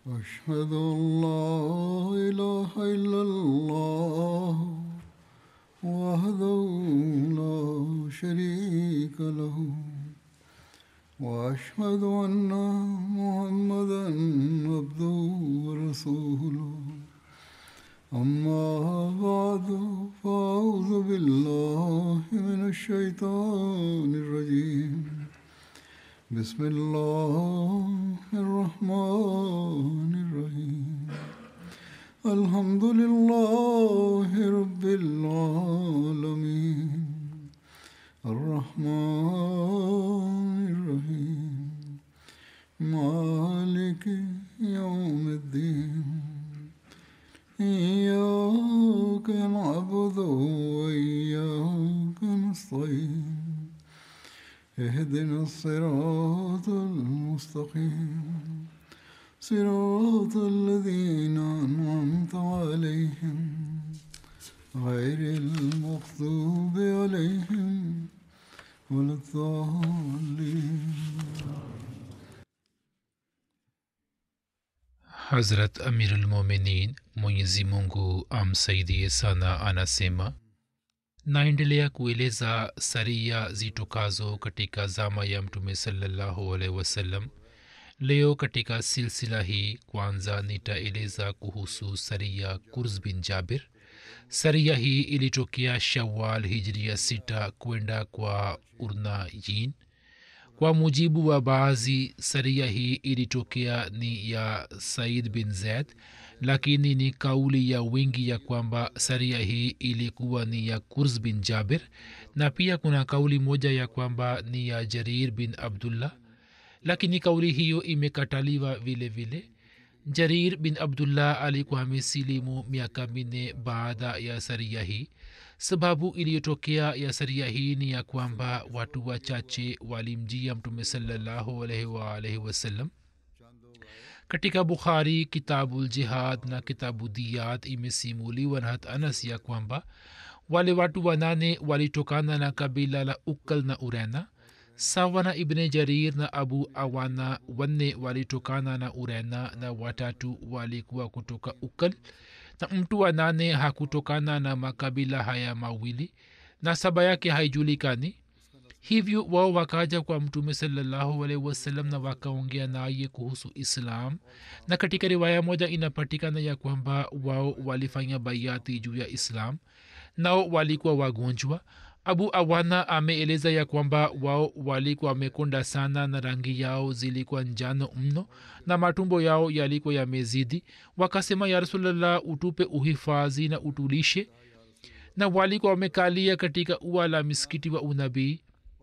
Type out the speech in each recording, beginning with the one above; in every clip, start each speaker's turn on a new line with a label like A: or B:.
A: أشهد أن لا إله إلا الله وحده لا شريك له وأشهد أن محمدا عبده ورسوله أما بعد فأعوذ بالله من الشيطان الرجيم بسم الله الرحمن الرحيم الحمد لله رب العالمين الرحمن الرحيم مالك يوم الدين إياك نعبد وإياك نستعين اهدنا الصراط المستقيم صراط الذين أنعمت عليهم غير المغضوب عليهم ولا الضالين
B: Hazrat Amirulmominin Mwenyezi Mungu amsaidie sana anasema naendelea kueleza saria zitokazo katika zama ya mtume salallahu alaihi wasallam leo katika silsila hii kwanza nitaeleza kuhusu saria kurz bin jabir saria hii ilitokea shawal hijria sita kwenda kwa urnayin kwa mujibu wa baadhi saria hii ilitokea ni ya said bin zaid lakini ni kauli ya wingi ya kwamba saria hii ilikuwa ni ya kurz bin jabir na pia kuna kauli moja ya kwamba ni ya jarir bin abdullah lakini kauli hiyo imekataliwa vile vile jarir bin abdullah alikuwa amesilimu miaka minne baada ya saria hii sababu iliyotokea ya saria hii ni ya kwamba watu wachache walimjia mtume salallahu alaihi waalaihi wasallam katika bukhari kitabu ljihad na kitabu diyat imesimuliwa na hat anas ya kwamba wale watu wanane walitokana na kabila la ukal na urena sawa na ibne jarir na abu awana wanne walitokana na urena na watatu walikuwa kutoka ukal na mtu wa nane hakutokana na makabila haya mawili na saba yake haijulikani hivyo wao wakaja kwa mtume salallahu alaihi wasallam na wakaongea naye kuhusu islam na katika riwaya moja inapatikana ya kwamba wao walifanya baiati juu ya islam nao walikuwa wagonjwa abu awana ameeleza ya kwamba wao walikuwa wamekonda sana na rangi yao zilikuwa njano mno na matumbo yao yalikuwa yamezidi wakasema ya rasulllah utupe uhifadhi na utulishe na walikuwa wamekalia katika ua la misikiti wa unabii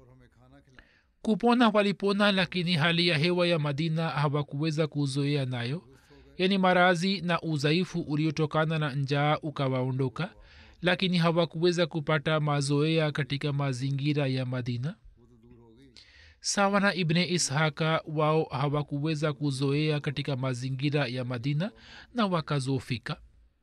B: kupona walipona lakini hali ya hewa ya madina hawakuweza kuzoea nayo yani marazi na udhaifu uliotokana na njaa ukawaondoka lakini hawakuweza kupata mazoea katika mazingira ya madina sawa na ibne ishaka wao hawakuweza kuzoea katika mazingira ya madina na wakazofika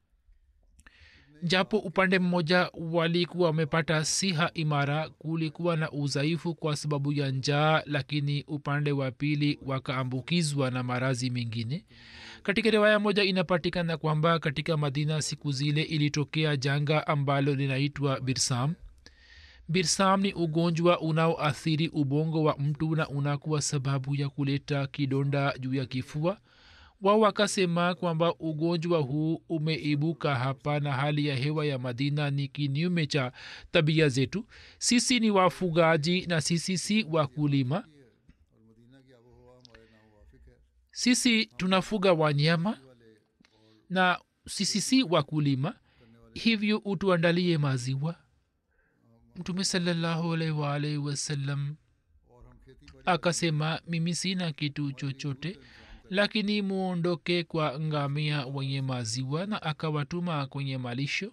B: japo upande mmoja walikuwa wamepata siha imara kulikuwa na udhaifu kwa sababu ya njaa lakini upande wa pili wakaambukizwa na marazi mengine katika riwaya moja inapatikana kwamba katika madina siku zile ilitokea janga ambalo linaitwa birsam birsam ni ugonjwa unaoathiri ubongo wa mtu na unakuwa sababu ya kuleta kidonda juu ya kifua wao wakasema kwamba ugonjwa huu umeibuka hapa na hali ya hewa ya madina ni kinyume cha tabia zetu sisi ni wafugaji na sisi si wakulima sisi tunafuga wanyama na sisi si wakulima hivyo utuandalie maziwa mtume salallahu alaihi waalaihi wasallam akasema mimi sina kitu chochote lakini muondoke kwa ngamia wenye maziwa na akawatuma kwenye malisho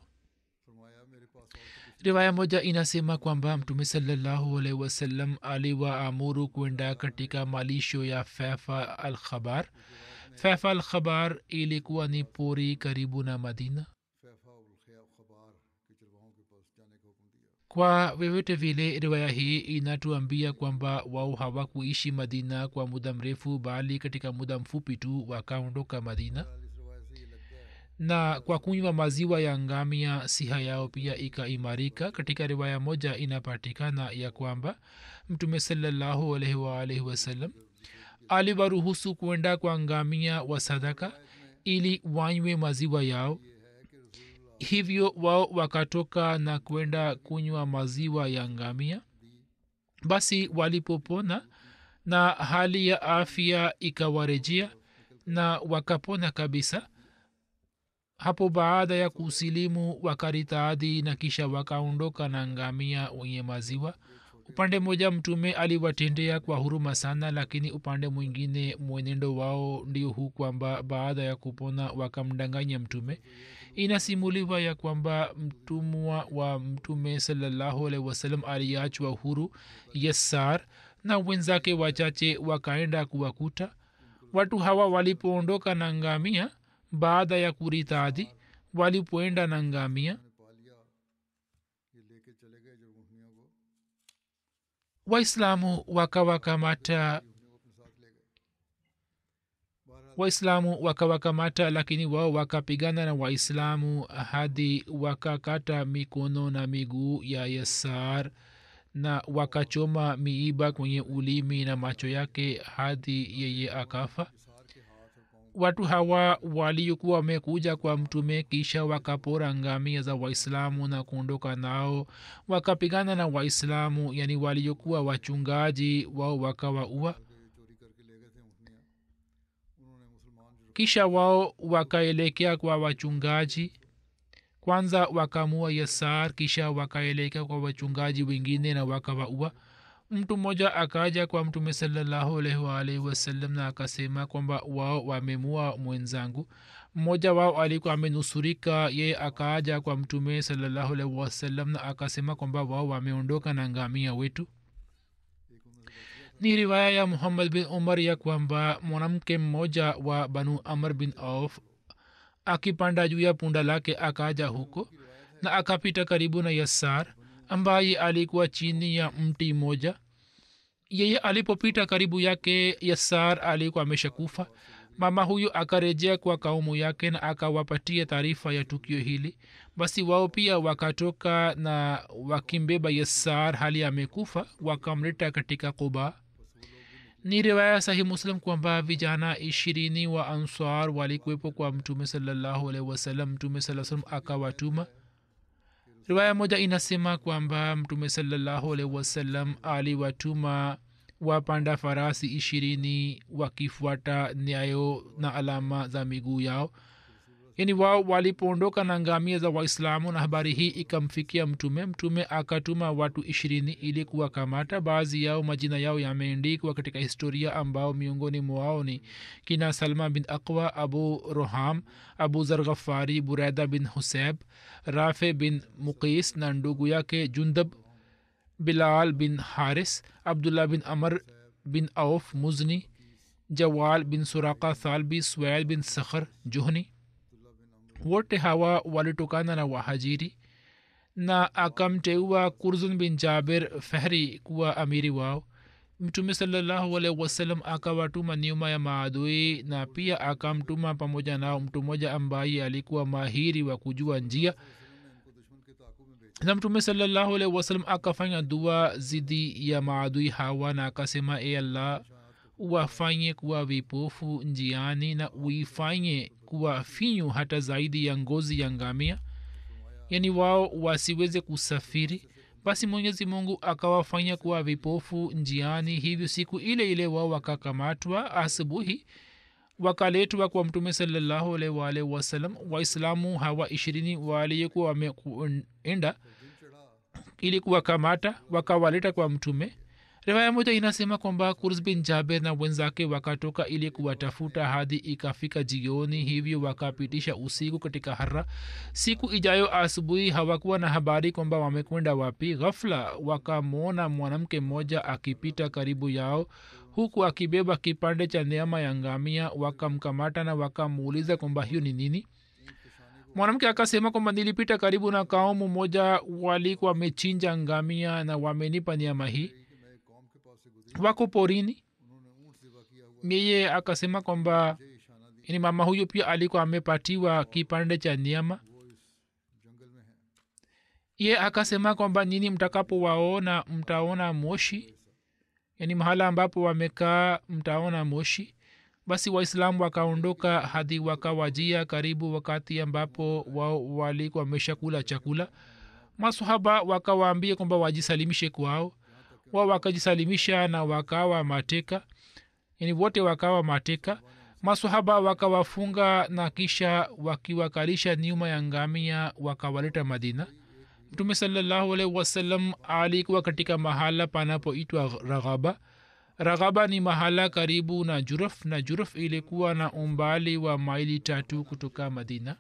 B: riwaya moja inasema kwamba mtume salallahu alaihi wasallam aliwaamuru kwenda katika malisho ya fefa al khabar fefa al khabar ilikuwa ni pori karibu na madina kwa vyovyote vile riwaya hii inatuambia kwamba wao hawakuishi madina kwa muda mrefu bali katika muda mfupi tu wakaondoka madina na kwa kunywa maziwa ya ngamia siha yao pia ikaimarika katika riwaya moja inapatikana ya kwamba mtume salallahu alaihi waalaihi wasallam aliwaruhusu kwenda kwa ngamia wa sadaka ili wanywe maziwa yao hivyo wao wakatoka na kwenda kunywa maziwa ya ngamia basi walipopona na hali ya afya ikawarejea na wakapona kabisa hapo baada ya kusilimu wakaritaadhi na kisha wakaondoka na ngamia wenye maziwa upande mmoja mtume aliwatendea kwa huruma sana lakini upande mwingine mwenendo wao ndio huu kwamba baada ya kupona wakamdanganya mtume inasimuliwa ya kwamba mtumwa wa mtume salallahu alaihi wasallam aliachwa huru yesar na wenzake wachache wakaenda kuwakuta watu hawa walipoondoka na ngamia baada ya kuritadhi walipoenda na ngamia waislamu wakawakamata waislamu wakawakamata lakini wao wakapigana na waislamu hadi wakakata mikono na miguu ya yasar na wakachoma miiba kwenye ulimi na macho yake hadi yeye akafa watu hawa waliokuwa wamekuja kwa mtume kisha wakapora ngamia za waislamu na kuondoka nao wakapigana na waislamu yani waliokuwa wachungaji wao wakawaua kisha wao wakaelekea kwa wachungaji kwanza wakamua yasar kisha wakaelekea kwa wachungaji wengine na wakawaua mtu mmoja akaja kwa mtume salallahu alaihi waalihi wasallam na akasema kwamba wao wamemua mwenzangu mmoja wao alikuwa amenusurika yeye akaaja kwa mtume salallahu alaihi wasallam na akasema kwamba wao wameondoka na ngamia wetu ni riwaya ya muhammad bin umar ya kwamba mwanamke mmoja wa banu amr bin auf akipanda juu ya punda lake akaja huko na akapita karibu na yassar ambaye alikuwa chini ya mti mmoja yeye alipopita karibu yake yassar alikuwa ameshakufa mama huyo akarejea kwa kaumu yake na akawapatia taarifa ya tukio hili basi wao pia wakatoka na wakimbeba yassar hali amekufa wakamleta katika quba ni riwaya sahi muslim kwamba vijana ishirini wa ansar walikuwepo kwa mtume salallahu alaihi wasallam mtume saa salam akawatuma riwaya moja inasema kwamba mtume salallahu alaihi wasallam aliwatuma wapanda farasi ishirini wakifuata nyayo na alama za miguu yao yani wao walipoondoka na ngamia za waislamu na habari hii ikamfikia mtume mtume akatuma watu ishirini ili kuwakamata baadhi yao majina yao yameendikwa katika historia ambao miongoni mwao ni kina salma bin aqwa abu roham abu zarghafari buraida bin huseb rafe bin muqis na ndugu yake jundab bilal bin haris abdullah bin amr bin auf muzni jawal bin suraka thalbi swail bin sakhar juhni wote hawa walitokana na wahajiri na akamteua kurzun bin jaber fehri kuwa amiri wao mtume salallahu alaihi wasallam akawatuma nyuma ya maadui na pia akamtuma pamoja nao mtu mmoja ambaye alikuwa mahiri wa kujua njia na mtume salallahu alaihi wasallam akafanya dua zidi ya maadui hawa na akasema e allah uwafanye kuwa vipofu njiani na uifanye kuwa finyu hata zaidi ya ngozi ya ngamia yaani wao wasiweze kusafiri basi mwenyezi mungu akawafanya kuwa vipofu njiani hivyo siku ile ile wao wakakamatwa asubuhi wakaletwa kwa mtume salallahu alaihi waalihi wasallam waislamu hawa ishirini waliyekuwa wameenda ili kuwakamata wakawaleta kwa mtume riwaya moja inasema kwamba kurs bin jaber na wenzake wakatoka ili kuwatafuta hadi ikafika jioni hivyo wakapitisha usiku katika hara siku ijayo asubuhi hawakuwa na habari kwamba wamekwenda wapi ghafla wakamwona mwanamke mmoja akipita karibu yao huku akibeba kipande cha neama ya ngamia wakamkamata na wakamuuliza kwamba hiyo ni nini mwanamke akasema kwamba nilipita karibu na kaumu moja walikuwa wamechinja ngamia na wamenipa nyama hii wako porini yeye akasema kwamba ni mama huyu pia alikuwa amepatiwa kipande cha nyama ye akasema kwamba nini mtakapowaona mtaona moshi yaani mahala ambapo wamekaa mtaona moshi basi waislamu wakaondoka hadi wakawajia karibu wakati ambapo wao walikuwa wameshakula chakula masahaba wakawaambia kwamba wajisalimishe kwao wao wakajisalimisha na wakawa mateka yani wote wakawa mateka masahaba wakawafunga na kisha wakiwakalisha nyuma ya ngamia wakawaleta madina mtume salallahu alaihi wasallam alikuwa katika mahala panapoitwa raghaba raghaba ni mahala karibu na juruf na juruf ilikuwa na umbali wa maili tatu kutoka madina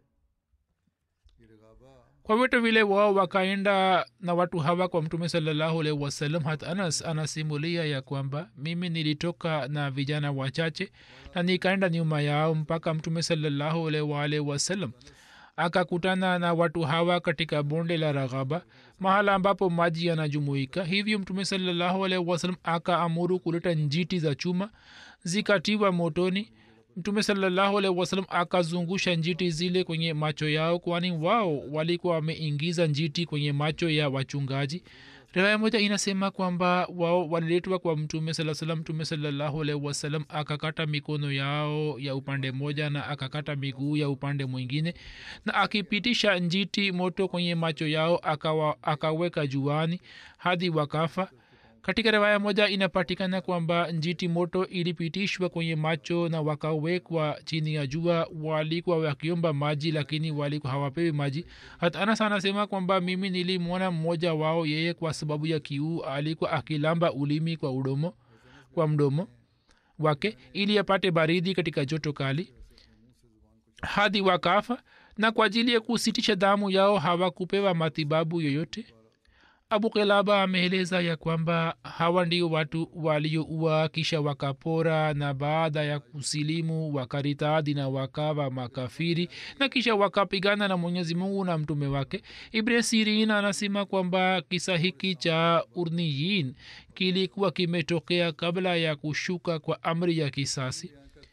B: kwa vyote vile wao wakaenda na watu hawa kwa mtume salallahu alaihi wasallam hata anas anasimulia ya kwamba mimi nilitoka na vijana wachache na nikaenda nyuma yao mpaka mtume salallahu alaihi waalihi wasallam akakutana na watu hawa katika bonde la raghaba mahala ambapo maji yanajumuika hivyo mtume salallahu alaihi wasallam akaamuru kuleta njiti za chuma zikatiwa motoni mtume salallahu alaihi wasallam akazungusha njiti zile kwenye macho yao kwani wao walikuwa wameingiza njiti kwenye macho ya wachungaji riwaya moja inasema kwamba wao waliletwa kwa mtume saa salam mtume salallahu alaihi wasallam akakata mikono yao ya upande moja na akakata miguu ya upande mwingine na akipitisha njiti moto kwenye macho yao akawa, akaweka juani hadi wakafa katika riwaya moja inapatikana kwamba njiti moto ilipitishwa kwenye macho na wakawekwa chini ya jua walikuwa wakiomba maji lakini walikuwa hawapewi maji hata anas anasema kwamba mimi nilimwona mmoja wao yeye kwa sababu ya kiu alikuwa akilamba ulimi kwa udomo kwa mdomo wake ili apate baridi katika joto kali hadi wakafa na kwa ajili ya kusitisha damu yao hawakupewa matibabu yoyote abu kilaba ameeleza ya kwamba hawa ndio watu walioua kisha wakapora na baada ya kusilimu wakaritadi na wakawa makafiri na kisha wakapigana na mwenyezi mungu na mtume wake ibne sirin anasema kwamba kisa hiki cha urniyin kilikuwa kimetokea kabla ya kushuka kwa amri ya kisasi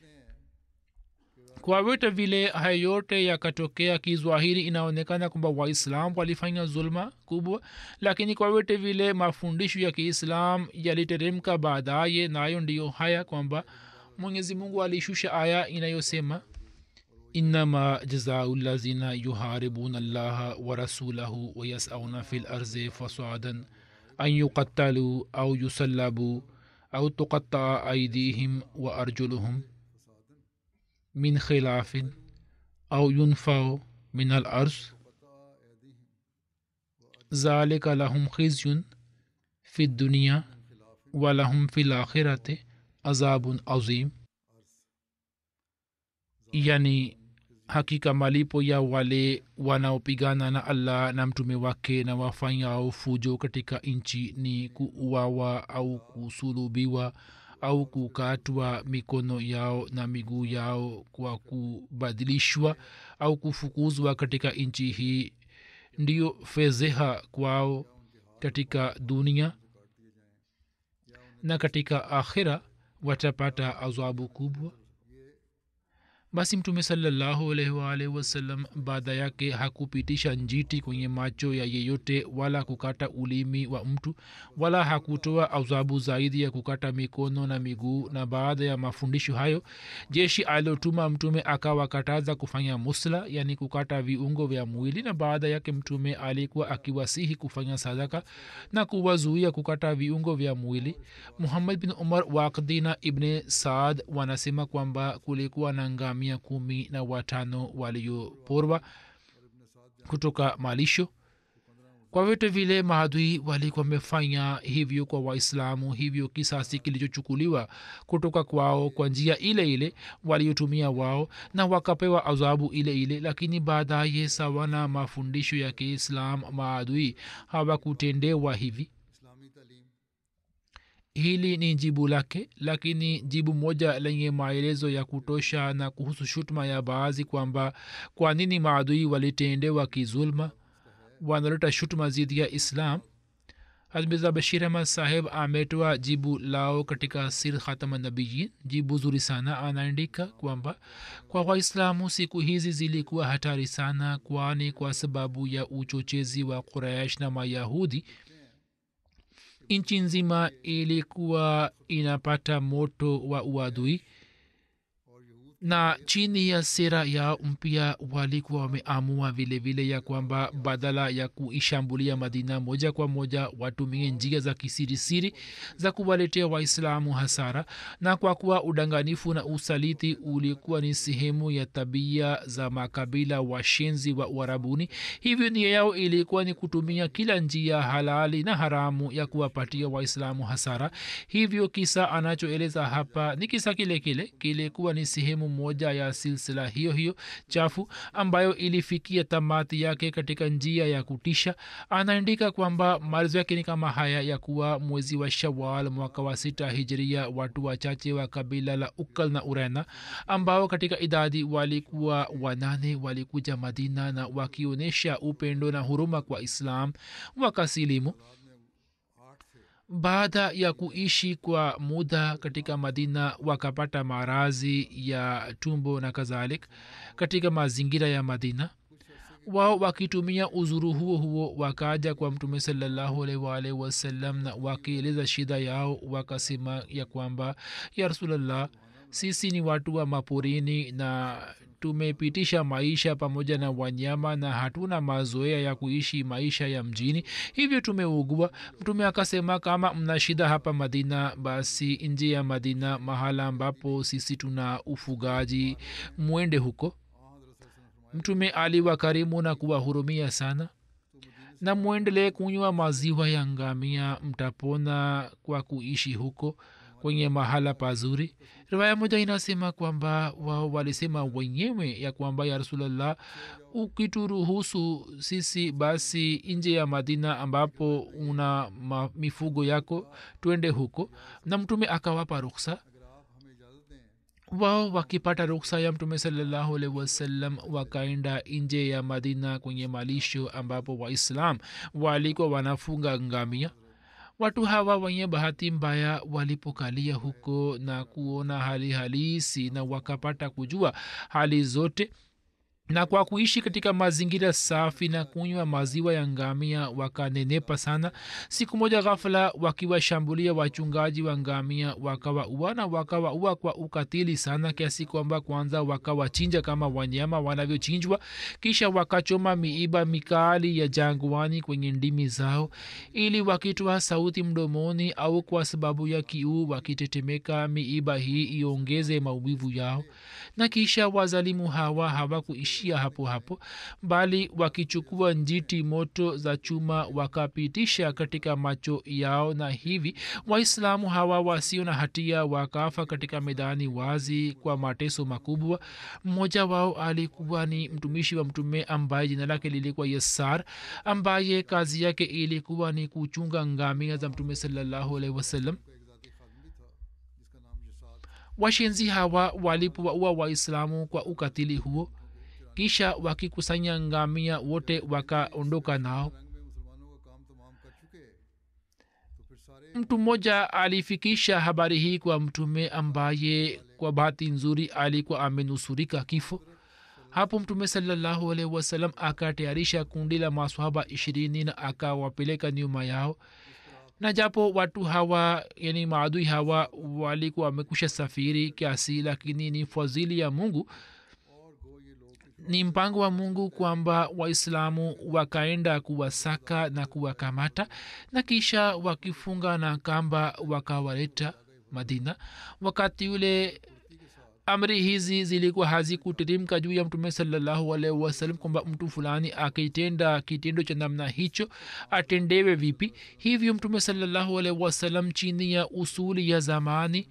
B: kwa vyote vile haya yote yakatokea kizwahiri inaonekana kwamba waislam walifanya zulma kubwa lakini kwa vyote vile mafundisho ya kiislam yaliteremka baadaye nayo ndiyo haya kwamba mwenyezi mungu alishusha aya inayosema inama jazau lazina yuharibuna llaha warasulahu wayasauna fi larzi fasadan an yuqattalu au yusallabu au tuqataa aidihim wa arjuluhum من خلاف أو ينفع من الأرض ذلك لهم خزي في الدنيا ولهم في الآخرة عذاب عظيم yani hakika malipo ya wale wanaopigana na allah na mtume wake na wafanyao fujo katika nchi ni kuuawa au kusulubiwa au kukatwa mikono yao na miguu yao kwa kubadilishwa au kufukuzwa katika nchi hii ndiyo fedheha kwao katika dunia na katika akhira watapata adhabu kubwa basi mtume salallahu alaihi waalihi wasallam baada yake hakupitisha njiti kwenye macho ya yeyote wala kukata ulimi wa mtu wala hakutoa adhabu zaidi ya kukata mikono na miguu na baada ya mafundisho hayo jeshi aliotuma mtume akawakataza kufanya musla yani kukata viungo vya mwili na baada yake mtume alikuwa akiwasihi kufanya sadaka na kuwazuia kukata viungo vya mwili muhammad bin umar wakdina ibne saad wanasema kwamba kulikuwa na ngami mia kumi na watano walioporwa kutoka malisho kwa vyote vile maadui walikuwa wamefanya hivyo kwa waislamu hivyo kisasi kilichochukuliwa kutoka kwao kwa njia ile ile waliotumia wao na wakapewa adhabu ile ile lakini baadaye sawa na mafundisho ya kiislam maadui hawakutendewa hivi hili ni jibu lake lakini jibu moja lenye maelezo ya kutosha na kuhusu shutuma ya baadhi kwamba kwa nini maadui walitendewa kizulma wanaleta shutuma zidi ya islam hazmiza bashir ahmad saheb ametoa jibu lao katika sir khatama nabiyin jibu zuri sana anaandika kwamba kwa waislamu siku hizi zilikuwa hatari sana kwani kwa sababu ya uchochezi wa quraish na mayahudi nchi nzima ilikuwa inapata moto wa uadui na chini ya sera yao mpya walikuwa wameamua vile vile ya kwamba badala ya kuishambulia madina moja kwa moja watumie njia za kisirisiri za kuwaletea waislamu hasara na kwa kuwa udanganifu na usaliti ulikuwa ni sehemu ya tabia za makabila washenzi wa uarabuni hivyo nia yao ilikuwa ni kutumia kila njia halali na haramu ya kuwapatia waislamu hasara hivyo kisa anachoeleza hapa ni kisa kile kile kilikuwa ni sehemu moja ya silsila hiyo hiyo chafu ambayo ilifikia tamati yake katika njia ya kutisha anaandika kwamba maelezo yake ni kama haya ya kuwa mwezi wa shawal mwaka wa sita hijiria watu wachache wa kabila la ukal na urena ambao katika idadi walikuwa wanane walikuja madina na wakionyesha upendo na huruma kwa islam wakasilimu baada ya kuishi kwa muda katika madina wakapata marazi ya tumbo na kadhalik katika mazingira ya madina wao wakitumia uzuru huo huo wakaja kwa mtume salllahualwalh wasallam na wakieleza shida yao wakasema ya kwamba ya rasulllah sisi ni watu wa maporini na tumepitisha maisha pamoja na wanyama na hatuna mazoea ya kuishi maisha ya mjini hivyo tumeugua mtume akasema kama mna shida hapa madina basi nje ya madina mahala ambapo sisi tuna ufugaji mwende huko mtume aliwakarimu na kuwahurumia sana na mwendelee kunywa maziwa ya ngamia mtapona kwa kuishi huko kwenye mahala pazuri riwaya moja inasema kwamba wao walisema wenyewe ya kwamba ya rasulllah ukituruhusu sisi basi nje ya madina ambapo una ma, mifugo yako twende huko na mtume akawapa ruksa wao wakipata ruksa ya mtume salallahu alaihi wasallam wakaenda nje ya madina kwenye malisho ambapo waislam walikuwa wanafunga ngamia watu hawa wenye bahati mbaya walipokalia huko na kuona hali halisi na wakapata kujua hali zote na kwa kuishi katika mazingira safi na kunywa maziwa ya ngamia wakanenepa sana siku moja ghafula wakiwashambulia wachungaji wa ngamia wakawaua na wakawaua kwa ukatili sana kiasi kwamba kwanza wakawachinja kama wanyama wanavyochinjwa kisha wakachoma miiba mikali ya jangwani kwenye ndimi zao ili wakitoa sauti mdomoni au kwa sababu ya kiu wakitetemeka miiba hii iongeze maumivu yao na kisha wazalimu hawa hawakuishi kuishia hapo hapo bali wakichukua njiti moto za chuma wakapitisha katika macho yao na hivi waislamu hawa wasio na hatia wakafa katika medani wazi kwa mateso makubwa mmoja wao alikuwa ni mtumishi wa mtume ambaye jina lake lilikuwa yasar ambaye kazi yake ilikuwa ni kuchunga ngamia za mtume salallahu alaihi wasallam washenzi hawa walipowaua waislamu kwa ukatili huo kisha wakikusanya ngamia wote wakaondoka nao mtu mmoja alifikisha habari hii kwa mtume ambaye kwa bahati nzuri alikuwa amenusurika kifo hapo mtume salallahu alaihi wasallam akatayarisha kundi la maswahaba ishirini na akawapeleka nyuma yao na japo watu hawa yani maadui hawa walikuwa wamekusha safiri kiasi lakini ni fadhili ya mungu ni mpango wa mungu kwamba waislamu wakaenda kuwasaka na kuwakamata na kisha wakifunga na kamba wakawaleta madina wakati ule amri hizi zilikuwa hazikuteremka juu ya mtume salallahu alaihi wasallam kwamba mtu fulani akitenda kitendo cha namna hicho atendewe vipi hivyo mtume salallahu alaihi wasallam chini ya usuli ya zamani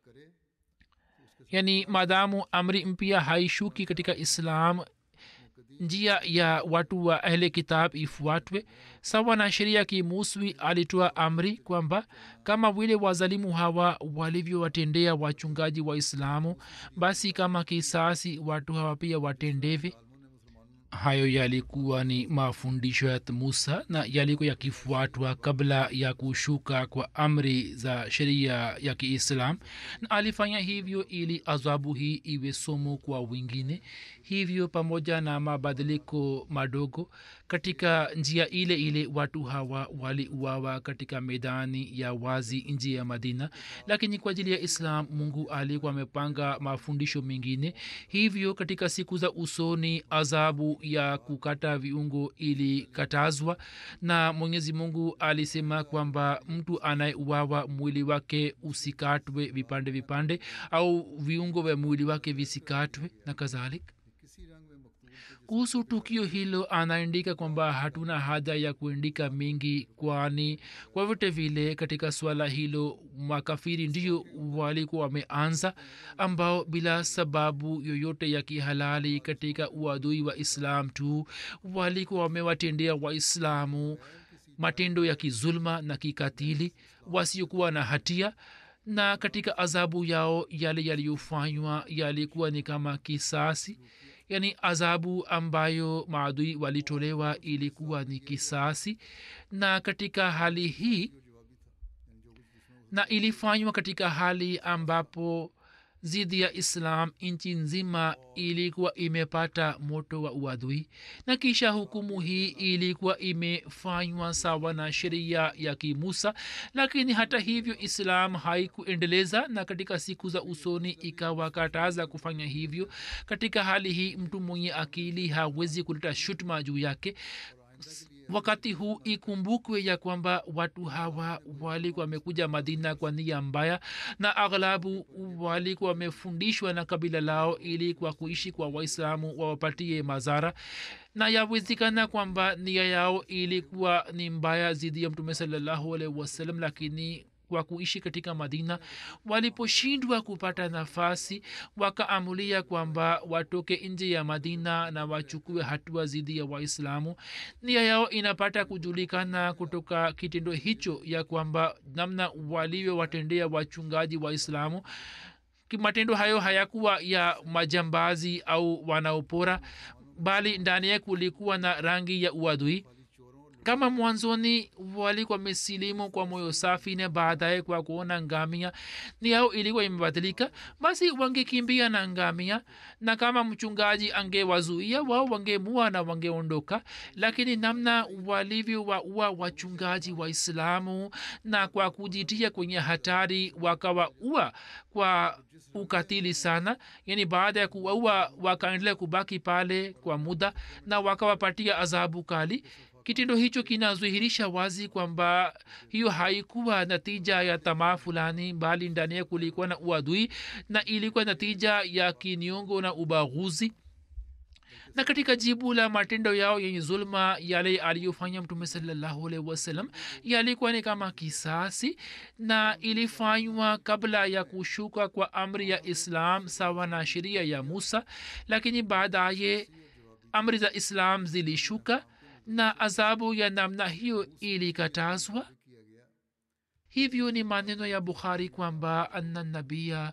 B: yani maadamu amri mpya haishuki katika islam njia ya watu wa ahle kitab ifuatwe sawa na sheria kimuswi alitoa amri kwamba kama vile wazalimu hawa walivyowatendea wachungaji wa islamu basi kama kisasi watu hawa pia watendewe hayo yalikuwa ni mafundisho ya musa na yalikuwa yakifuatwa kabla ya kushuka kwa amri za sheria ya kiislam na alifanya hivyo ili adhabu hii iwe somo kwa wengine hivyo pamoja na mabadiliko madogo katika njia ile ile watu hawa waliuawa katika medani ya wazi nje ya madina lakini kwa ajili ya islam mungu alikuwa amepanga mafundisho mengine hivyo katika siku za usoni adhabu ya kukata viungo ilikatazwa na mwenyezi mungu alisema kwamba mtu anayeuawa mwili wake usikatwe vipande vipande au viungo vya mwili wake visikatwe na kadhalika kuhusu tukio hilo anaandika kwamba hatuna haja ya kuandika mengi kwani kwa vyote vile katika swala hilo makafiri ndio walikuwa wameanza ambao bila sababu yoyote ya kihalali katika uadui wa islam tu walikuwa wamewatendea waislamu matendo ya kizulma na kikatili wasiokuwa na hatia na katika adhabu yao yale yaliyofanywa yalikuwa ni kama kisasi yaani adhabu ambayo maadui walitolewa ilikuwa ni kisasi na katika hali hii na ilifanywa katika hali ambapo zidi ya islam nchi nzima ilikuwa imepata moto wa uadui na kisha hukumu hii ilikuwa imefanywa sawa na sheria ya kimusa lakini hata hivyo islam haikuendeleza na katika siku za usoni ikawakataza kufanya hivyo katika hali hii mtu mwenye akili hawezi kuleta shutma juu yake wakati huu ikumbukwe ya kwamba watu hawa walikuwa wamekuja madina kwa nia mbaya na aghlabu walikuwa wamefundishwa na kabila lao ili kwa kuishi kwa waislamu wawapatie madhara na yawezekana kwamba nia yao ilikuwa ni mbaya zidi ya mtume salallahu alaihi wasallam lakini kwa kuishi katika madina waliposhindwa kupata nafasi wakaamulia kwamba watoke nje ya madina na wachukue hatua dhidi ya waislamu nia yao inapata kujulikana kutoka kitendo hicho ya kwamba namna walivyowatendea wachungaji waislamu matendo hayo hayakuwa ya majambazi au wanaopora bali ndani yake kulikuwa na rangi ya uadui kama mwanzoni walikuwa mesilimu kwa moyo safi na baadaye kwa kuona ngamia ni yao ilikuwa imebadilika basi wangekimbia na ngamia na kama mchungaji angewazuia wao wangemua na wangeondoka lakini namna walivyowaua wachungaji waislamu na kwa kujitia kwenye hatari wakawaua kwa ukatili sana yani baada ya kuwaua wakaendelea kubaki pale kwa muda na wakawapatia adhabu kali kitendo hicho kinadhihirisha wazi kwamba hiyo haikuwa natija ya tamaa fulani bali ndani ya kulikuwa na uadui na ilikuwa natija ya kiniongo na ubaguzi na katika jibu la matendo yao yenye zulma yale aliyofanya mtume salallahu alaihi wasallam yalikuwa ni kama kisasi na ilifanywa kabla ya kushuka kwa amri ya islam sawa na sheria ya musa lakini baadaye amri za islam zilishuka na adhabu ya namna hiyo ilikatazwa hivyo ni maneno ya bukhari kwamba anna nabia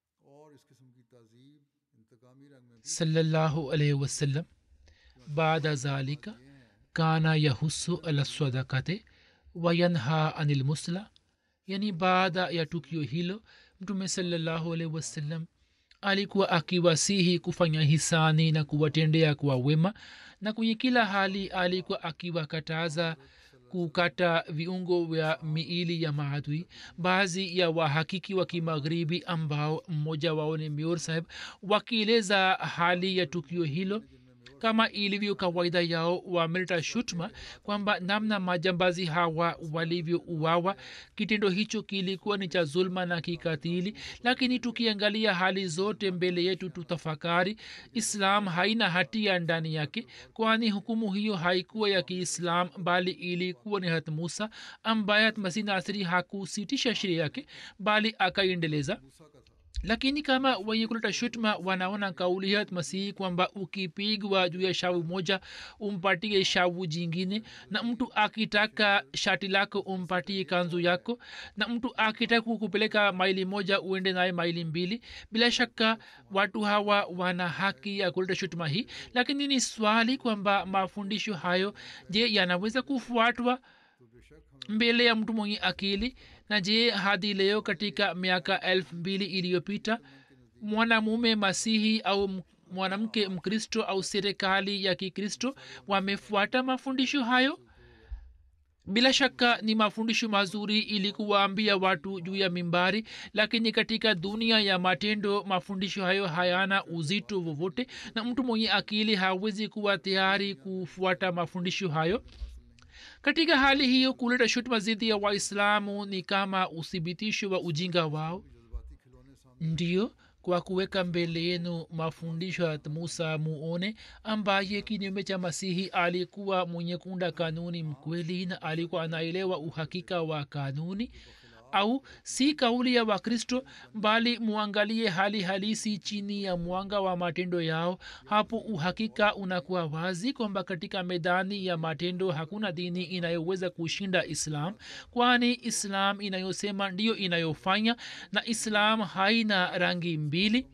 B: sallallahu alaihi wasallam baada zalika kana yahusu ala sadakate wayanha anil musla yani baada ya tukio hilo mtume salallahu alaihi wasallam alikuwa akiwasihi kufanya hisani na kuwatendea kwa wema na kwenye kila hali alikuwa akiwakataza kukata viungo vya miili ya maadui baadhi ya wahakiki wa kimagharibi ambao mmoja wao ni mior saheb wakieleza hali ya tukio hilo kama ilivyo kawaida yao wameleta shutma kwamba namna majambazi hawa walivyouawa kitendo hicho kilikuwa ni cha zulma na kikatili lakini tukiangalia hali zote mbele yetu tutafakari islam haina hatia ndani yake kwani hukumu hiyo haikuwa ya kiislam bali ilikuwa ni hat musa ambaye masih nasri hakusitisha sheria yake bali akaiendeleza lakini kama wenye kuleta shutma wanaona kauli ya masihi kwamba ukipigwa juu ya shavu moja umpatie shavu jingine na mtu akitaka shati lako umpatie kanzu yako na mtu akitaka kukupeleka maili moja uende naye maili mbili bila shaka watu hawa wana haki ya kuleta shutuma hii lakini ni swali kwamba mafundisho hayo je yanaweza kufuatwa mbele ya mtu mwenye akili na je hadi leo katika miaka elfu mbili iliyopita mwanamume masihi au mwanamke mkristo au serikali ya kikristo wamefuata mafundisho hayo bila shaka ni mafundisho mazuri ili kuwaambia watu juu ya mimbari lakini katika dunia ya matendo mafundisho hayo hayana uzito vovote na mtu mwenye akili hawezi kuwa tayari kufuata mafundisho hayo katika hali hiyo kuleta shutuma dhidi ya waislamu ni kama uthibitisho wa ujinga wao ndio kwa kuweka mbele yenu mafundisho ya musa muone ambaye kinyume cha masihi alikuwa mwenye kunda kanuni mkweli na alikuwa anaelewa uhakika wa kanuni au si kauli ya wakristo bali muangalie hali halisi chini ya mwanga wa matendo yao hapo uhakika unakuwa wazi kwamba katika medani ya matendo hakuna dini inayoweza kushinda islam kwani islam inayosema ndiyo inayofanya na islam haina rangi mbili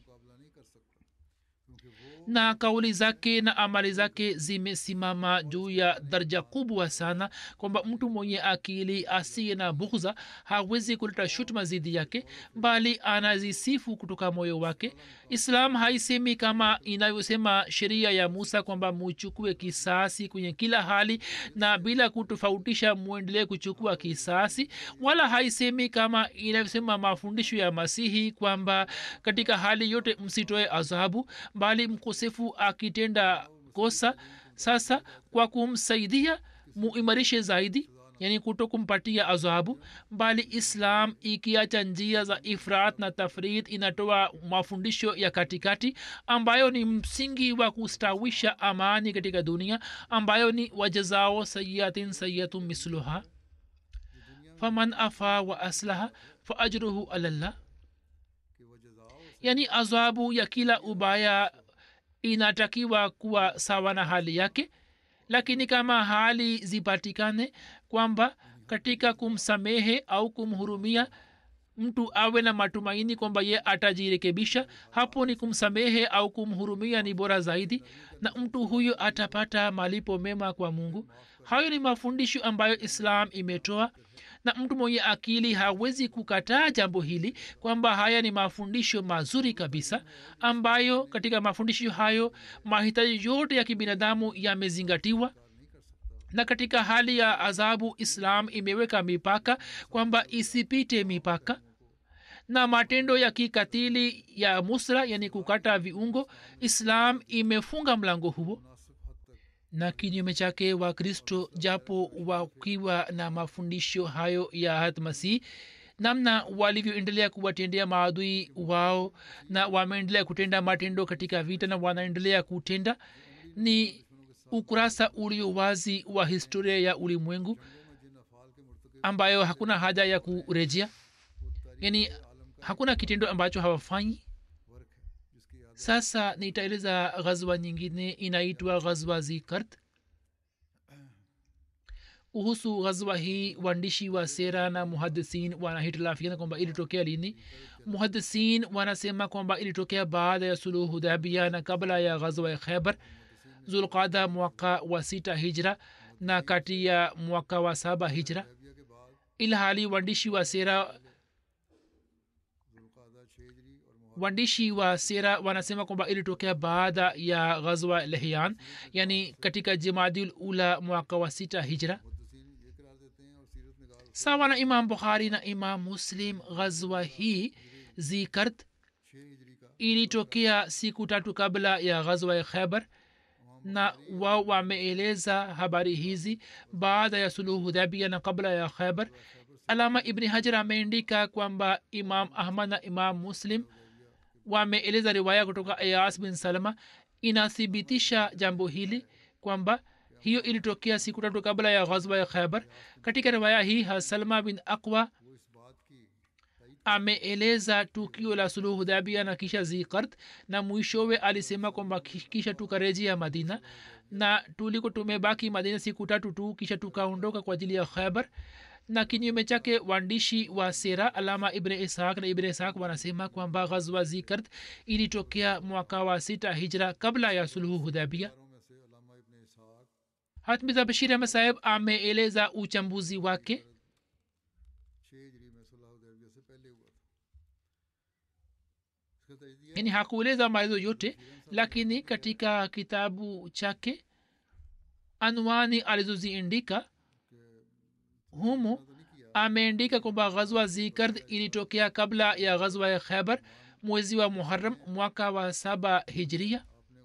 B: na kauli zake na amali zake zimesimama juu ya daraja kubwa sana kwamba mtu mwenye akili asiye na bughza hawezi kuleta shutuma zidi yake bali anazisifu kutoka moyo wake islam haisemi kama inavyosema sheria ya musa kwamba muchukue kisasi kwenye kila hali na bila kutofautisha mwendelee kuchukua kisasi wala haisemi kama inavyosema mafundisho ya masihi kwamba katika hali yote msitoe adhabu bali mkosefu akitenda kosa sasa kwa kumsaidia muimarishe zaidi yani kuto kumpatia adhabu bali islam ikiacha njia za ifrat na tafrid inatoa mafundisho ya katikati ambayo ni msingi wa kustawisha amani katika dunia ambayo ni wajazao sayiatin sayatu misluha faman afa wa aslaha fa ajruhu alallah yani adhabu ya kila ubaya inatakiwa kuwa sawa na hali yake lakini kama hali zipatikane kwamba katika kumsamehe au kumhurumia mtu awe na matumaini kwamba ye atajirekebisha hapo ni kumsamehe au kumhurumia ni bora zaidi na mtu huyo atapata malipo mema kwa mungu hayo ni mafundisho ambayo islam imetoa na mtu mwenye akili hawezi kukataa jambo hili kwamba haya ni mafundisho mazuri kabisa ambayo katika mafundisho hayo mahitaji yote ya kibinadamu yamezingatiwa na katika hali ya adhabu islam imeweka mipaka kwamba isipite mipaka na matendo ya kikatili ya musra yani kukata viungo islam imefunga mlango huo na kinyume chake wakristo japo wakiwa na mafundisho hayo ya hatmasih namna walivyoendelea kuwatendea maadui wao na wameendelea kutenda matendo katika vita na wanaendelea kutenda ni ukurasa ulio wazi wa historia ya ulimwengu ambayo hakuna haja ya kurejea yani hakuna kitendo ambacho hawafanyi sasa nitaeleza ghazwa nyingine inaitwa ghazwa zikart kuhusu ghazwa hii waandishi wa sera na muhadisin wanahitilafiana kwamba ilitokea lini muhadisin wanasema kwamba ilitokea baada ya suluhu hudabia na kabla ya ghazwa ya khaibar zulqada mwaka wa sita hijra na kati ya mwaka wa saba hijra ilhali waandishi wa sera waandishi wa sera wanasema kwamba ilitokea baada ya ghazwa lehyan yani katika jimadil ula mwaka wa sita hijra sawa na imam bukhari na imam muslim ghazwa hii zikart ilitokea siku tatu kabla ya ghazwa ya khaibar na wao wameeleza habari hizi baada ya suluhu hudhabia na kabla ya khaibar alama ibni hajar ameandika kwamba imam ahmad na imam muslim wameeleza riwaya kutoka ayas bin salama inathibitisha jambo hili kwamba hiyo ilitokea siku tatu kabla ya ghazwa ya khaibar katika riwaya hii salma bin aqwa ameeleza tukio la suluhu hudhabia na kisha zikart na mwishowe alisema kwamba kisha tukarejea madina na tuliko tumebaki madina siku tatu tu kisha tukaondoka kwa ajili ya khaibar na kinyume chake waandishi wa sera alama ibn ishaq na ibn ishaq wanasema kwamba ghazwa zikart ilitokea mwaka wa sita hijra kabla ya suluhu hudhabia hatmiza bashir ahmed saheb ameeleza uchambuzi wake yani hakueleza maelezo yote lakini katika kitabu chake anwani alizoziindika humo ameandika kwamba ghazwa zikard ilitokea kabla ya ghazwa ya khaibar mwezi wa muharam mwaka wa saba hijria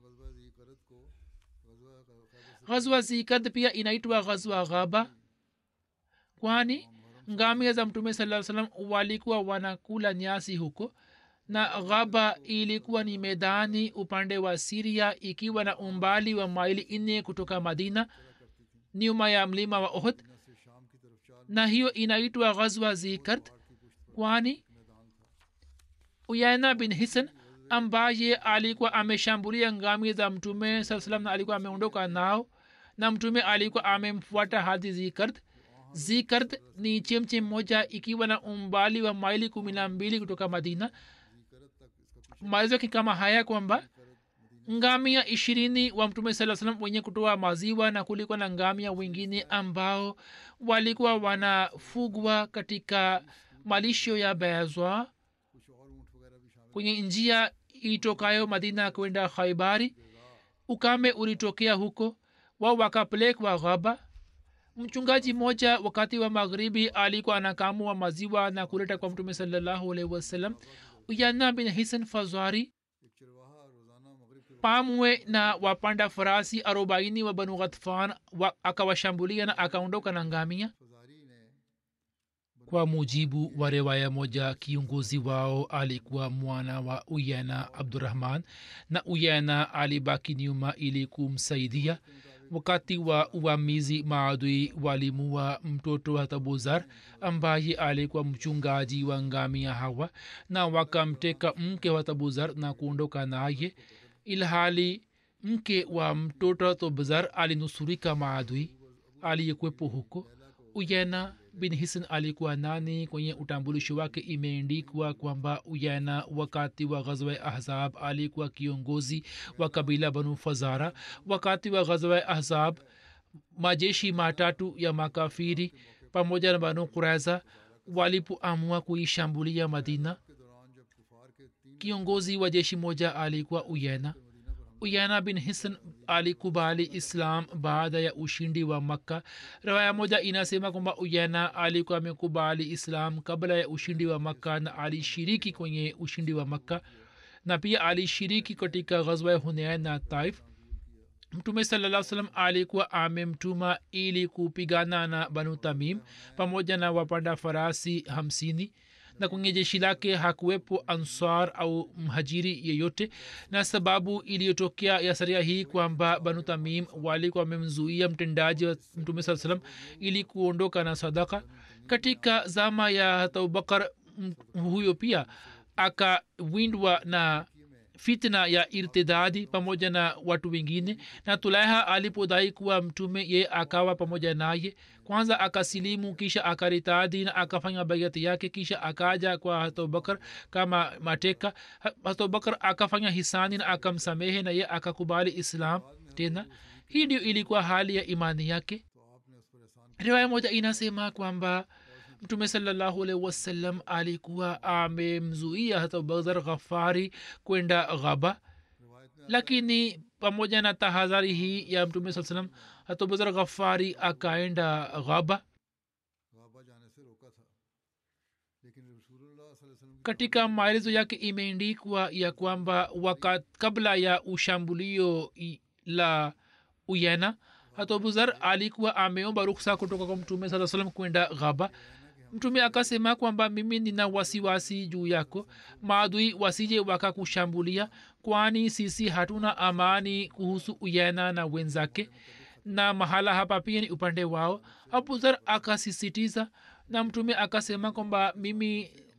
B: ghazwa zikard pia inaitwa ghazwa ghaba kwani ngamia za mtume saa salam walikuwa wanakula nyasi huko na ghaba ilikuwa ni medani upande wa siria ikiwa na umbali wa maili nne kutoka madina nyuma ya mlima wa ohd na hiyo inaitwa ghazwa zikart kwani uyaina bin hisan ambaye alikuwa ameshambulia ngami za mtume saa salam na alikuwa ameondoka nao na mtume alikuwa amemfuata hadi zikart zikart ni chemchem moja ikiwa na umbali wa maili kumi na mbili kutoka madina maelezo yake kama haya kwamba ngamia ishirini wa mtume saa salam wenye kutoa maziwa na kulikuwa na ngamia wengine ambao walikuwa wanafugwa katika malisho ya bezwa kwenye njia itokayo madina kwenda khaibari ukame ulitokea huko wao wakapelekwa ghaba mchungaji mmoja wakati wa magharibi alikuwa anakamua maziwa na kuleta kwa mtume salallahu alaihi wasallam uyana bin hisan fazari pamwe na wapanda farasi arobaini wa banu ghatfan wa, akawashambulia na akaondoka na ngamia kwa mujibu wa riwaya moja kiongozi wao alikuwa mwana wa uyana abdurahman na uyana alibaki nyuma ili kumsaidia wakati wa uvamizi maadui walimua mtoto wa tabuzar ambaye alikuwa mchungaji wa ngamia hawa na wakamteka mke wa tabuzar na kuondoka naye ilhali mke wa mtoto tabuzar alinusurika maadui aliyekwepo huko uyena bin hisan alikuwa nani kwenye utambulisho wake imeendikwa kwamba uyana wakati wa ghazwa ya ahzab alikuwa kiongozi wa kabila banu fazara wakati wa ghazwa ya ahzab majeshi matatu ya makafiri pamoja na banu kuraiza walipoamua kuishambulia madina kiongozi wa jeshi moja alikuwa uyena uyana bin hisan alikubali islam baada ya ushindi wa makka rawaya moja inasema kwamba uyana alikuwa amekubali islam kabla ya ushindi wa makka na alishiriki kwenye ushindi wa makka na pia alishiriki katika ghazwa ya hunain na taif mtume salaa salam alikuwa amemtuma ili kupigana na banu tamim pamoja na wapanda farasi hamsini na kwenye jeshi lake hakuwepo ansar au mhajiri yeyote na sababu iliyotokea ya saria hii kwamba banu tamim walikuwa wamemzuia mtendaji wa mtume saa salam ili kuondoka na sadaka katika zama ya hata abubakar huyo pia akawindwa na fitna ya irtidadi pamoja na watu wengine na tulaiha alipodai kuwa mtume ye akawa pamoja naye kwanza akasilimu kisha akaritadi na akafanya baiati yake kisha akaja kwa hatobakar kama mateka hatobakar akafanya hisani na akamsamehe na ye akakubali islam tena hii ndio ilikuwa hali ya imani yake riwaya moja inasema kwamba mtume salallahu alaihi wasallam alikuwa amemzuia hata badhar ghafari kwenda ghaba lakini pamoja na tahadhari hii ya mtume saa salam hata badhar ghafari akaenda ghaba katika maelezo yake imeendikwa ya kwamba waka kabla ya ushambulio la uyena hata abuzar alikuwa ameomba ruksa kutoka kwa mtume saa salam kwenda ghaba mtume akasema kwamba mimi nina wasiwasi juu yako maadui wasije wakakushambulia kwani sisi hatuna amani kuhusu uyena na wenzake na mahala hapa pia ni upande wao abuzar akasisitiza na mtume akasema kwamba mimi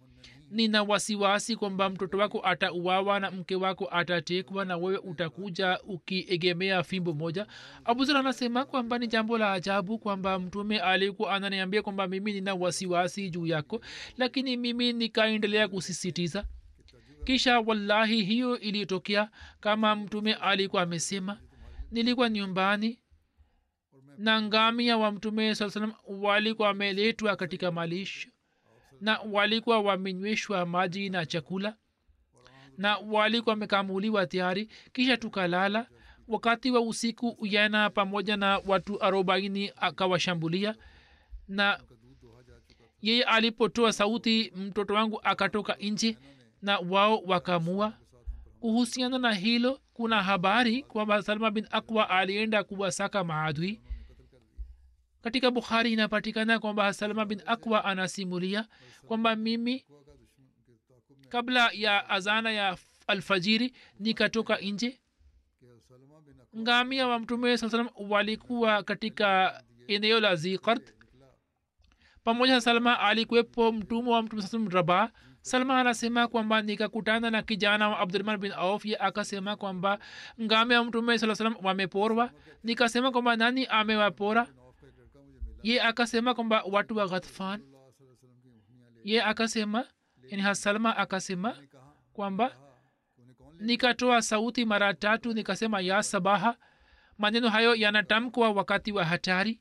B: nina wasiwasi kwamba mtoto wako atauawa na mke wako atatekwa na wewe utakuja ukiegemea fimbo moja abuzar anasema kwamba ni jambo la ajabu kwamba mtume alikuwa ananiambia kwamba mimi nina wasiwasi juu yako lakini mimi nikaendelea kusisitiza kisha wallahi hiyo ilitokea kama mtume alikuwa amesema nilikuwa nyumbani na ngamia wa mtume saa salam walikuwa wameletwa katika malisho na walikuwa wamenyweshwa maji na chakula na walikuwa wamekamuliwa tayari kisha tukalala wakati wa usiku uyana pamoja na watu arobaini akawashambulia na yeye alipotoa sauti mtoto wangu akatoka nje na wao wakamua kuhusiana na hilo kuna habari kwamba salma bin akwa alienda kuwasaka maadui katika bukhari inapatikana kwamba salma bin akwa anasimulia kwamba mimi kabla ya azana ya alfajiri nikatoka nje ngamia wa mtume saa salam walikuwa katika eneo la zikart pamoja na salma alikuwepo mtumwa wa mtume saa salam rabaa salma anasema kwamba nikakutana na kijana wa abdurahman bin auf ye akasema kwamba ngame wa mtume saa salam wameporwa nikasema kwamba nani amewapora ye akasema kwamba watu wa ghatfan ye akasema yani hasalma akasema kwamba nikatoa sauti mara tatu nikasema ya sabaha maneno hayo yanatamkwa wakati wa hatari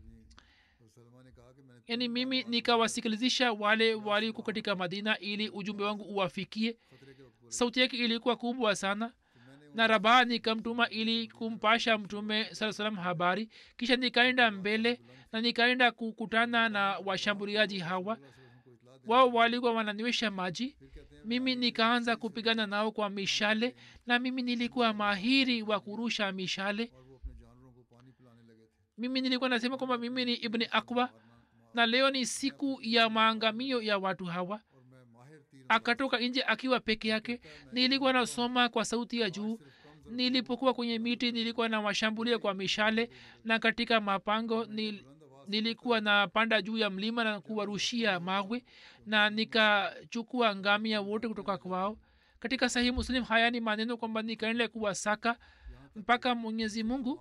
B: yani mimi nikawasikilizisha wale waliko katika madina ili ujumbe wangu uwafikie sauti yake ilikuwa kubwa sana na rabaa nikamtuma ili kumpasha mtume saa salam habari kisha nikaenda mbele na nikaenda kukutana na washambuliaji hawa wao walikuwa wananywesha maji mimi nikaanza kupigana nao kwa mishale na mimi nilikuwa mahiri wa kurusha mishale mimi nilikuwa nasema kwamba mimi ni ibni akwa na leo ni siku ya maangamio ya watu hawa akatoka nje akiwa peke yake nilikuwa nasoma kwa sauti ya juu nilipokuwa kwenye miti nilikuwa na washambulia kwa mishale na katika mapango nil, nilikuwa napanda juu ya mlima na kuwarushia mawe na nikachukua ngamia wote kutoka kwao katika sahii muslim haya ni maneno kwamba nikaendelea kuwasaka mpaka mwenyezi mungu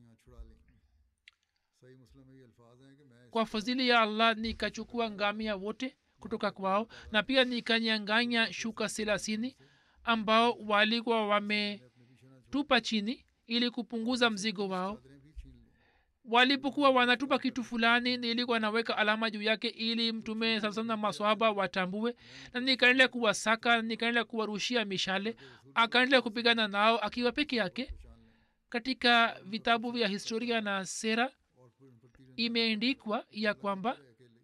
B: kwa fadhili ya allah nikachukua ngamia wote kutoka kwao na pia nikanyanganya shuka selasini ambao walikuwa wametupa chini ili kupunguza mzigo wao walipokuwa wanatupa kitu fulani nilikuwa naweka alama juu yake ili mtume sasa na maswahaba watambue na nikaendelea kuwasaka nikaendelea kuwarushia mishale akaendelea kupigana nao akiwa peke yake katika vitabu vya historia na sera imeandikwa ya kwamba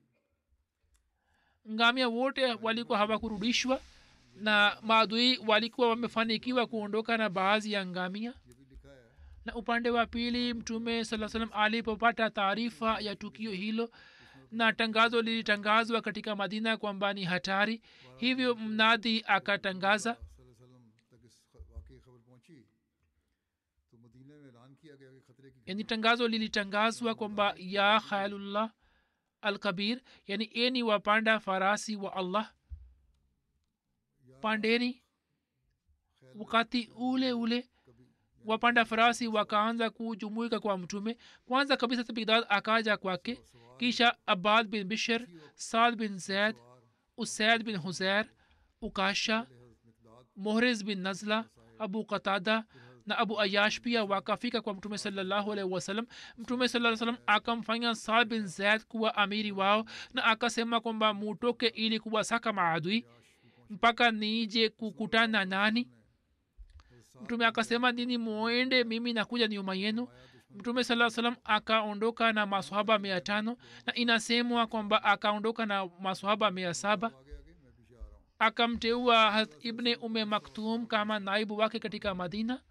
B: ngamia wote walikuwa hawakurudishwa na maadui walikuwa wamefanikiwa kuondoka na baadhi ya ngamia na upande wa pili mtume saa salam alipopata taarifa ya tukio hilo na tangazo lilitangazwa katika madina kwamba ni hatari hivyo mnadhi akatangaza yani tangazo lilitangazwa kwamba ya khayalullah alkabir yani eni wapanda farasi wa allah pandeni wakati ule ule wapanda farasi wakaanza kujumuika kwa mtume kwanza kabisa tabigdad akaja kwake kisha abad bin bishr saad bin zaid usaid bin huzair ukasha mohriz bin nazla abu qatada na abu ayash pia wakafika kwa mtume salallahu alaihi wasallam mtume saa salam akamfanya saad bin zaid kuwa amiri wao na akasema kwamba mutoke ili kuwasaka maadui mpaka nije kukutana nani mtume akasema nini muende mimi nakuja nyuma yenu mtume saa salam akaondoka na maswahaba mia tano na inasemwa kwamba akaondoka na maswahaba mia saba akamteua ibne ume maktum kama naibu wake katika madina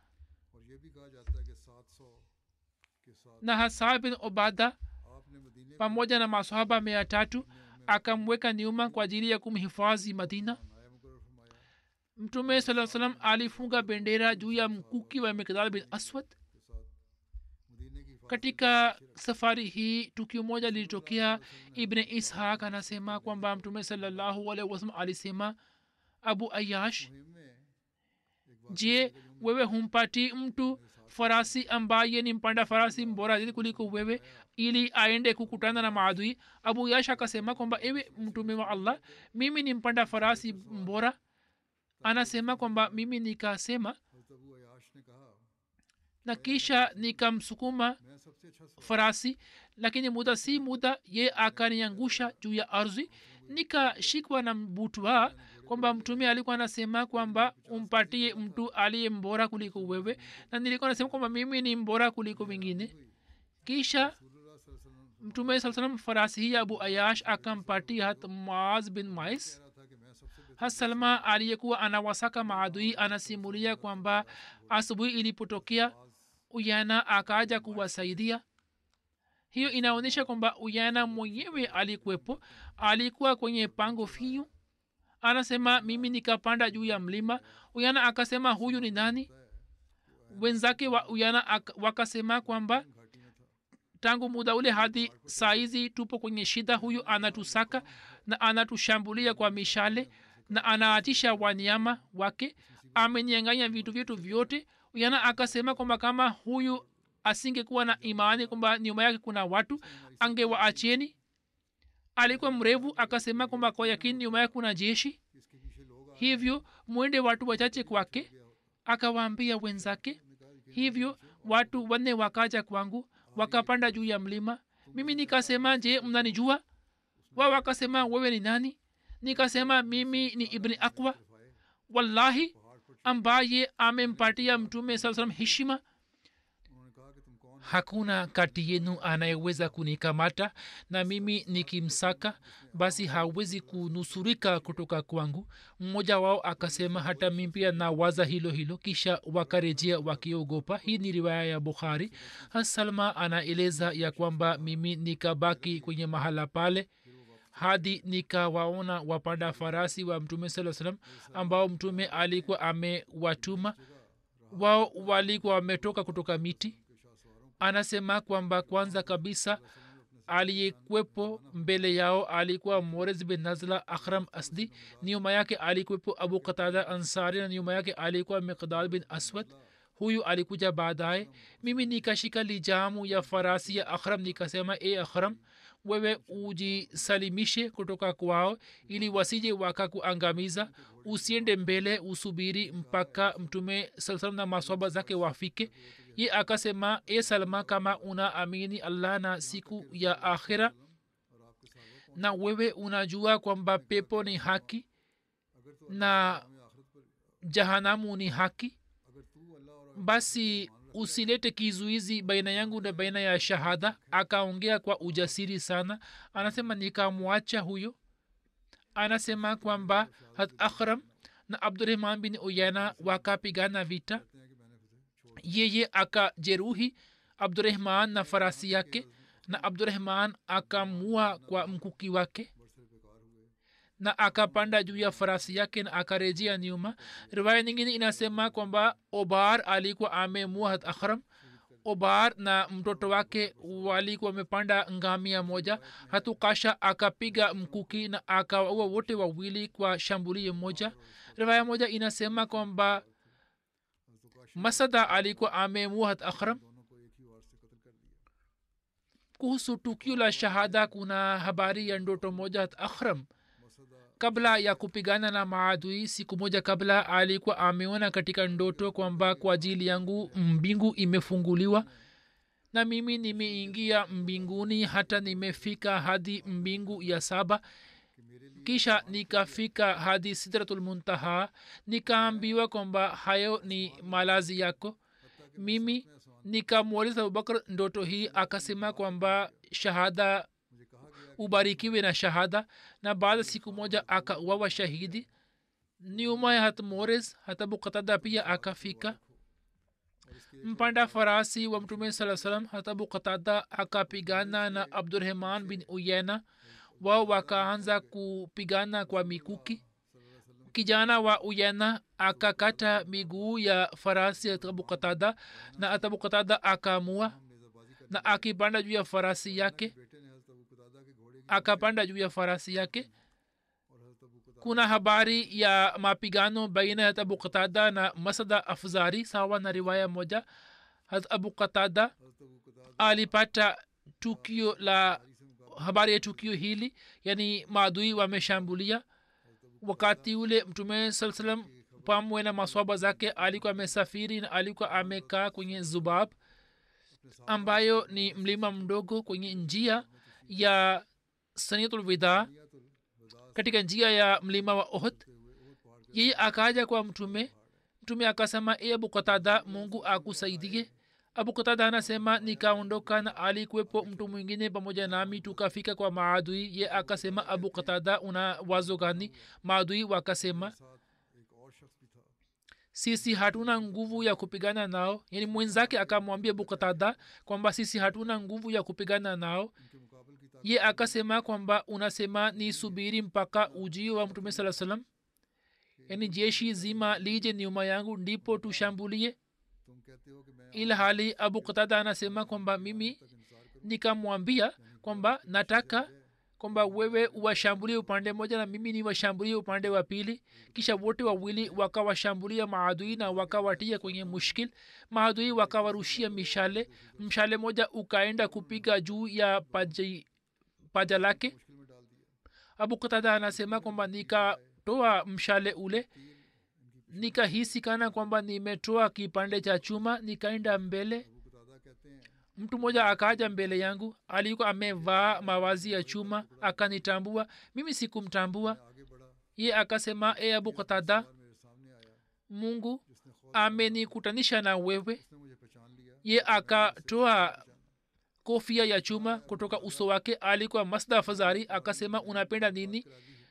B: na hasa bin obada pamoja na maswahaba mia tatu akamweka nyuma kwa ajili ya kumhifadhi madina mtume saa salam alifunga bendera juu ya mkuki wa mikdal bin aswad katika safari hii tukio moja lilitokea ibne ishaq anasema kwamba mtume salallahu alaihi wasallam alisema abu ayash je wewe humpati mtu farasi ambaye ni mpanda farasi mbora zaidi kuliko wewe ili aende kukutana na maadui abu yash akasema kwamba ewe mtume wa allah mimi ni mpanda farasi mbora anasema kwamba mimi nikasema na kisha nikamsukuma farasi lakini muda si muda ye akaniangusha juu ya ardhi nikashikwa na butwa kwamba mtume alikuwa anasema kwamba umpatie mtu aliye mbora kuliko wewe na nilikuwa nasema kwamba mimi ni mbora kuliko wengine kisha mtume saa salam farasi hii abu ayash akampatia hat maaz bin mais hasalma aliyekuwa anawasaka maadui anasimulia kwamba asubuhi ilipotokea uyana akaja kuwasaidia hiyo inaonyesha kwamba uyana mwenyewe alikuwepo alikuwa kwenye pango finyu anasema mimi nikapanda juu ya mlima uyana akasema huyu ni nani wenzake wa uyana wakasema kwamba tangu muda ule hadi saizi tupo kwenye shida huyu anatusaka na anatushambulia kwa mishale na anaatisha wanyama wake amenyanganya vitu vyetu vyote yana akasema kwamba kama huyu asingekuwa na imani kwamba nyuma yake kuna watu angewaacheni alikuwa mrevu akasema kwamba kwa yakini nyuma yake kuna jeshi hivyo mwende watu wachache kwake akawaambia wenzake hivyo watu wanne wakaja kwangu wakapanda juu ya mlima mimi nikasema je mnanijua wao wakasema wewe ni nani nikasema mimi ni ibni akwa wallahi ambaye amempatia mtume saa salam heshima hakuna kati yenu anayeweza kunikamata na mimi nikimsaka basi hawezi kunusurika kutoka kwangu mmoja wao akasema hata mi pia na waza hilo hilo kisha wakarejea wakiogopa hii ni riwaya ya bukhari hasalma anaeleza ya kwamba mimi nikabaki kwenye mahala pale hadi nikawaona wapanda farasi wa mtume saa salam ambao mtume alikuwa amewatuma wao walikuwa wametoka kutoka miti anasema kwamba kwanza kabisa aliyekwepo mbele yao alikuwa morez bin nazla akhram asdi nyuma yake alikuwepo abu qatada ansari na nyuma yake alikuwa miqdad bin aswad huyu alikuja baadaye mimi nikashika lijamu ya farasi ya akhram nikasema e akhram wewe ujisalimishe kutoka kwao ili wasije wakakuangamiza usiende mbele usubiri mpaka mtume saa salam na maswaba zake wafike ye akasema e salma kama una amini allah na siku ya akhira na wewe unajua kwamba pepo ni haki na jahanamu ni haki basi usilete kizuizi baina yangu na baina ya shahada akaongea kwa ujasiri sana anasema nikamwacha huyo anasema kwamba hat akhram na abdurahman bin uyana wakapigana vita yeye akajeruhi abdurahman na farasi yake na abdurahman akamua kwa mkuki wake na akapanda juu ya farasi yake na akarejea nyuma riwaya nyingine inasema kwamba obar alikuwa amemua hat akhram obar na mtoto wake walikuwa wamepanda ngamia moja hatukasha akapiga mkuki na akawaua wote wawili kwa shambulio moja riwaya moja inasema kwamba masada alikuwa amemua hat akhram kuhusu tukio la shahada kuna habari ya ndoto moja hat akhram kabla ya kupigana na maadui siku moja kabla alikuwa ameona katika ndoto kwamba kwa ajili yangu mbingu imefunguliwa na mimi nimeingia mbinguni hata nimefika hadi mbingu ya saba kisha nikafika hadi sidratulmuntaha nikaambiwa kwamba hayo ni malazi yako mimi nikamwuliza abubakar ndoto hii akasema kwamba shahada ubarikiwe na shahada na baada siku moja akauawa shahidi nyuma ya hat mores hata bukatada pia akafika mpanda farasi wa mtume saa salam hata bukatada akapigana na abdurahman bin uyena wao wakaanza kupigana kwa mikuki kijana wa uyena akakata miguu ya farasi atabukatada na atabukatada akamua na akipanda juu ya farasi yake
A: बेटे ने हजरत अबू कतादा के घोड़े की
B: akapanda juu ya farasi yake
A: और हजरत अबू कतादा
B: kuna habari ya mapigano baina ya abu qatada na masada afzari sawa na riwaya moja hat abu qatada
A: हजरत अबू कतादा
B: alipata tukio la habari ya tukio hili yani maadui wameshambulia wakati ule mtume saa salam pamwe na maswaba zake alikuwa amesafiri na alikuwa amekaa kwenye zubab ambayo ni mlima mdogo kwenye njia ya sanitulwida katika njia ya mlima wa ohd yeye akaja kwa mtume mtume akasema e abu katada mungu akusaidie abu katada anasema nikaondoka na alikuwepo mtu mwingine pamoja nami tukafika kwa maadui ye akasema abu katada una wazo gani maadui wakasema
A: एक और शख्स भी था
B: sisi hatuna nguvu ya kupigana nao yani mwenzake akamwambia abu katada kwamba sisi hatuna nguvu ya kupigana nao
A: उनके मुकाबल की ताकत
B: ye akasema kwamba unasema ni subiri mpaka ujio wa mtume saa salam yani jeshi zima lije nyuma yangu ndipo tushambulie
A: तुम कहते हो कि मैं
B: ila hali abu katada anasema kwamba mimi
A: इंतजार करूं
B: nikamwambia kwamba nataka kwamba wewe uwashambulie upande moja na mimi niwashambulie upande wa pili kisha wote wawili wakawashambulia maadui na wakawatia kwenye mushkil maadui wakawarushia mishale mshale moja ukaenda kupiga juu ya paji, paja lake
A: मुश्किल में डाल दिया
B: abu katada anasema kwamba nikatoa mshale ule nikahisi kana kwamba nimetoa kipande cha chuma nikaenda mbele
A: Abu कतादा कहते हैं
B: mtu mmoja akaja mbele yangu alikuwa amevaa mawazi ya chuma akanitambua mimi sikumtambua
A: आगे बढ़ा
B: ye akasema e abu katada
A: और मेरे सामने आया
B: mungu
A: जिसने खुद
B: amenikutanisha na wewe
A: उसने मुझे पहचान लिया
B: ye akatoa kofia ya chuma kutoka uso wake alikuwa masda fazari akasema unapenda nini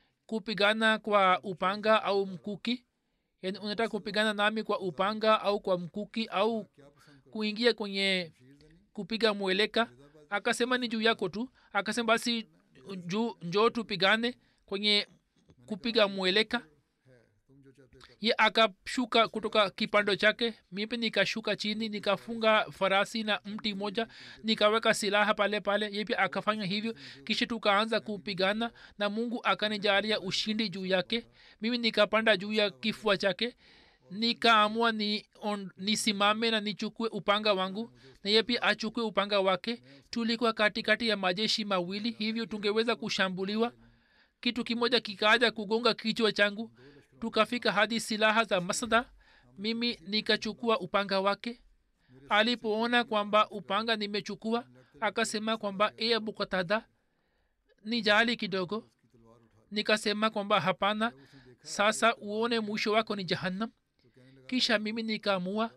B: kupigana kwa upanga au mkuki yani unataka kupigana nami kwa upanga au kwa mkuki au
A: क्या पसंद करो
B: kuingia kwenye kupiga mweleka akasema ni juu yako tu akasema basi juu njoo tupigane kwenye kupiga mweleka
A: है तुम जो चाहते हो कर
B: ye akashuka kutoka kipando chake mimi nikashuka chini nikafunga farasi na mti moja nikaweka silaha pale pale ye pia akafanya hivyo kisha tukaanza kupigana na mungu akanijalia ushindi juu yake mimi nikapanda juu ya kifua chake nikaamua ni on, nisimame na nichukue upanga wangu na ye pia achukue upanga wake tulikuwa katikati ya majeshi mawili hivyo tungeweza kushambuliwa kitu kimoja kikaja kugonga kichwa changu tukafika hadi silaha za masda mimi nikachukua upanga wake alipoona kwamba upanga nimechukua akasema kwamba e abu katada ni jali kidogo nikasema kwamba hapana sasa uone mwisho wako ni jahannam kisha mimi nikaamua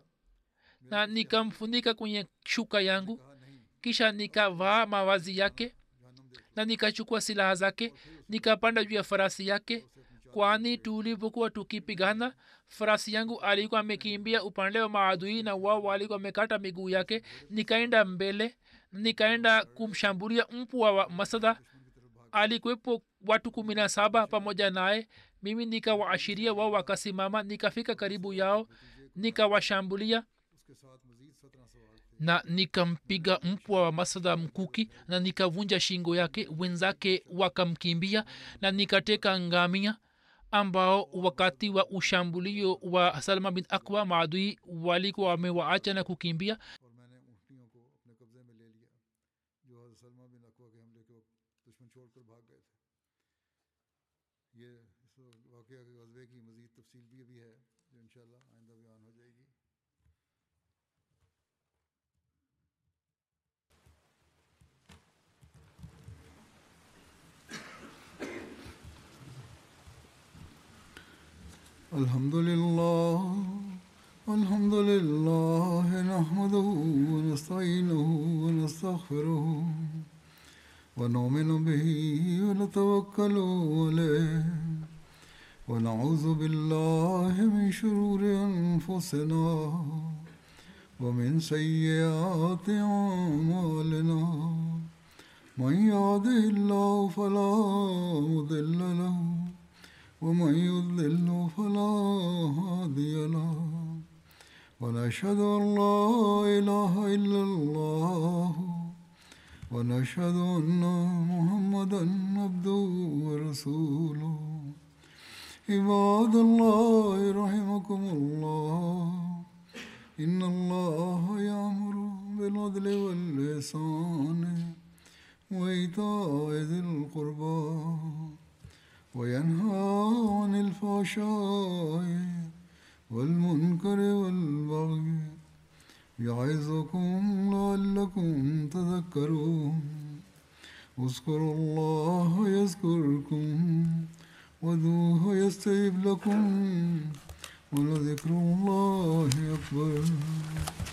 B: na nikamfunika kwenye shuka yangu kisha nikavaa mawazi yake na nikachukua silaha zake nikapanda juu ya farasi yake kwani tulivyokuwa tukipigana farasi yangu alikuwa amekimbia upande wa maadui na wao walikuwa wamekata miguu yake nikaenda mbele nikaenda kumshambulia mpwa wa masada alikuwepo watu kumi na saba pamoja naye mimi nikawaashiria wao wakasimama nikafika karibu yao nikawashambulia
A: उसके साथ मजीद सत्रह सवाल थे
B: na nikampiga mpwa wa masada mkuki na nikavunja shingo yake wenzake wakamkimbia na nikateka ngamia ambao wakati wa ushambulio wa salma bin akwa maadui walikuwa wamewaacha na kukimbia
A: और मैंने ऊँटनियों को अपने कब्जे में ले लिया जो हज़रत सलमा बिन अकवा के हमले के वक्त दुश्मन छोड़कर भाग गए थे ये इस वाक़े के गजबे की मज़ीद तफसील भी अभी है जो इंशाल्लाह आइंदा बयान हो जाएगी الحمد لله الحمد لله نحمده ونستعينه ونستغفره ونؤمن به ونتوكل عليه ونعوذ بالله من شرور أنفسنا ومن سيئات أعمالنا من يهده الله فلا مضل له ومن يضلل فلا هادي له ونشهد أن لا إله إلا الله ونشهد أن محمدا عبده ورسوله عباد الله رحمكم الله إن الله يأمر بالعدل والإحسان وإيتاء ذي القربى وينهى عن الفحشاء والمنكر والبغي يعظكم لعلكم تذكرون اذكروا الله يذكركم ودوه يستجب لكم ولذكر الله أكبر